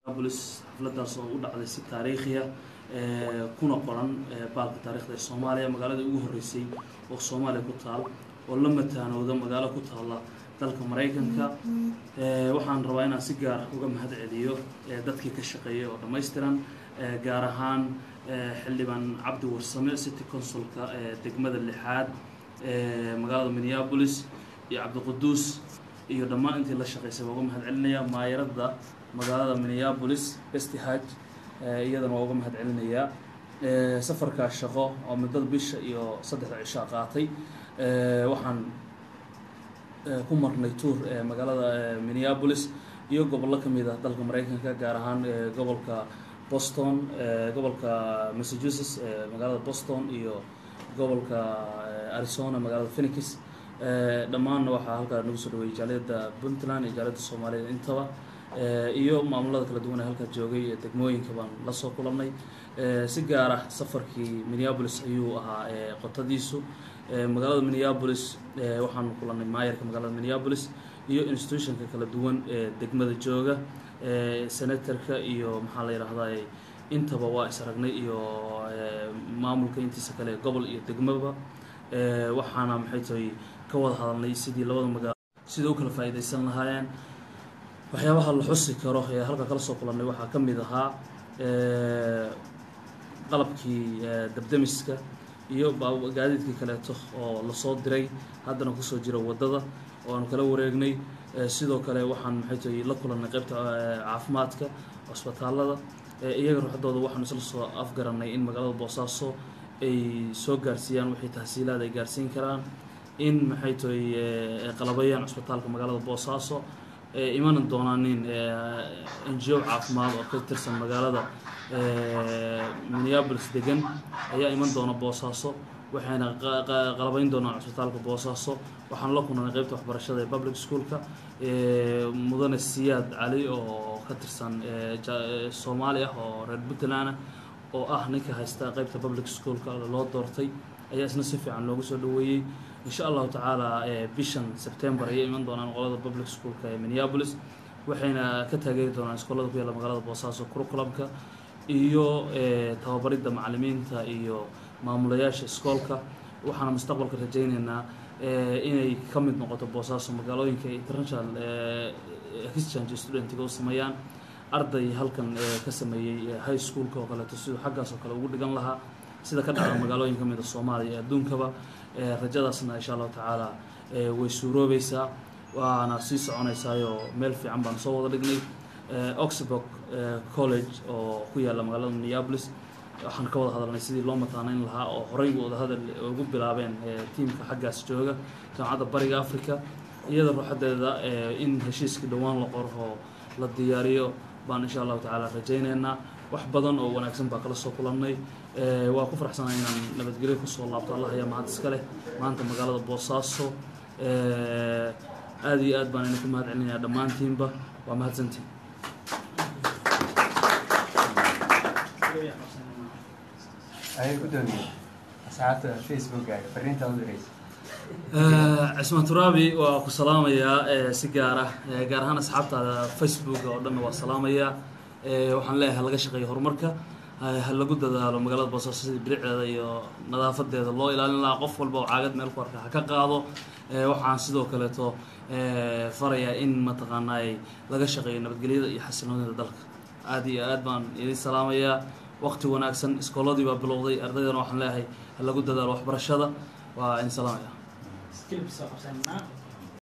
bolis xafladaas oo u dhacday si taariikhiya kuna qoran baalka taarikhda ee soomaaliya magaalada ugu horreysay oo soomaaliya ku taal oo la mataanooda magaalo ku taalla dalka maraykanka waxaan rabaa inaan si gaar uga mahad celiyo dadkii ka shaqeeyay oo dhammaystiran gaar ahaan xildhibaan cabdi warsame city consulka degmada lixaad magaalada minneapolis iyo cabdiquduus iyo dhammaan intii la shaqaysay waa uga mahad celinaya maayaradda magaalada minneapolis bestihaj iyadana waa uga mahad celinayaa safarkaa shaqo oo muddada bisha iyo saddexda cishaa qaatay waxaan ku marnay tour magaalada minneapolis iyo gobollo ka mid ah dalka maraykanka gaar ahaan gobolka boston gobolka massachusetts magaalada boston iyo gobolka arizona magaalada phenix dhammaanna waxaa halkaa nagu soo dhaweeyay jaaliyadda puntland iyo jaaliyadda soomaaliyeed intaba iyo maamulada kala duwan ee halkaa joogay degmooyinka baan lasoo kulannay si gaar ah safarkii minneapolis ayuu ahaa qotadiisu magaalada minneapolis waxaanu kulannay maayarka magaalada minneapolis iyo institutionka kala duwan ee degmada jooga senatorka iyo maxaa la yidhaahdaa intaba waa is aragnay iyo maamulka intiisa kale gobol iyo degmaba waxaana maxay tahay ka wada hadalnay sidii labada magaalo sida u kala faa'iidaysan lahaayeen waxyaabaha la xusi karo ee halka kala soo kulannay waxaa ka mid ahaa qalabkii dabdemiska iyo gaadiidkii kaleeto oo lasoo diray haddana kusoo jira waddada oo aanu kala wareegnay sidoo kale waxaan maxay tahay la kulannay qaybta caafimaadka cusbitaallada iyaga ruuxdooda waxaanu isla soo afgarannay in magaalada boosaaso ay soo gaarsiiyaan wixii tahsiilaad ay gaarsiin karaan in maxay tahay qalabayaan cusbitaalka magaalada boosaaso imana doonaanin n g o caafimaad oo ka tirsan magaalada minneapolis degan ayaa iman doona boosaaso waxayna qalabayn doonaan cusbitaalka boosaaso waxaan la kulnay qeybta waxbarashada ee public schoolka mudane siyaad cali oo ka tirsan soomaali ah oo reer puntland ah oo ah ninka haysta qeybta public schoolka loo doortay ayaa isna si fiican loogu soo dhaweeyey insha allahu tacaala bishan september ayay iman doonaan qolada public schoolka ee minneapolis waxayna ka taageeri doonaan iskoolada ku yaalla magaalada boosaaso curriculumka iyo tababaridda macalimiinta iyo maamulayaasha iskoolka waxaana mustaqbalka rajayneynaa inay ka mid noqoto boosaaso magaalooyinka international exchange studentiga u sameeyaan arday halkan ka sameeyey high schoolka oo kaleeto siduu xaggaas oo kale ugu dhigan lahaa sida ka dhacda magaalooyin ka mid a soomaaliya ee adduunkaba rajadaasna insha allahu tacaala way suuroobeysaa waana sii soconaysaayoo meel fiican baan soo wada dhignay oxburg college oo ku yaalla magaalada minneapolis waxaan ka wada hadalnay sidii loo mataaneyn lahaa oo horey wada hadal ugu bilaabeen tiimka xaggaas jooga jaamacadda bariga africa iyada ruuxadeeda in heshiiskii dhowaan la qoro oo la diyaariyo baan insha allahu tacaala rajayneynaa wax badan oo wanaagsan baa kala soo kulannay waa ku faraxsanaa inaan nabadgelyo kusoo laabto allah ayaa mahad iska leh maanta magaalada boosaaso aada iyo aad baan idinku mahad celinayaa dhammaantiinba waa mahadsantiin ayay ku doonayeen asxaabta facebookkaaga fariinta u diraysa cismaan turaabi waa ku salaamayaa si gaar ah gaar ahaan asxaabtaada facebooka oo dhanna waa salaamayaa waxaan leeyahay laga shaqeeyo horumarka ha lagu dadaalo magaalada boosaaso sidii bilicdeeda iyo nadaafadeeda loo ilaalin lahaa qof walba oo caagad meel ku arka ha ka qaado waxaan sidoo kaleeto farayaa in mataqaanaa laga shaqeeyo nabadgelyada iyo xasiloonida dalka aada iyo aad baan idin salaamayaa waqti wanaagsan iskooladii baa bilowday ardaydana waxaan leeyahay ha lagu dadaalo waxbarashada waa idin salaamaya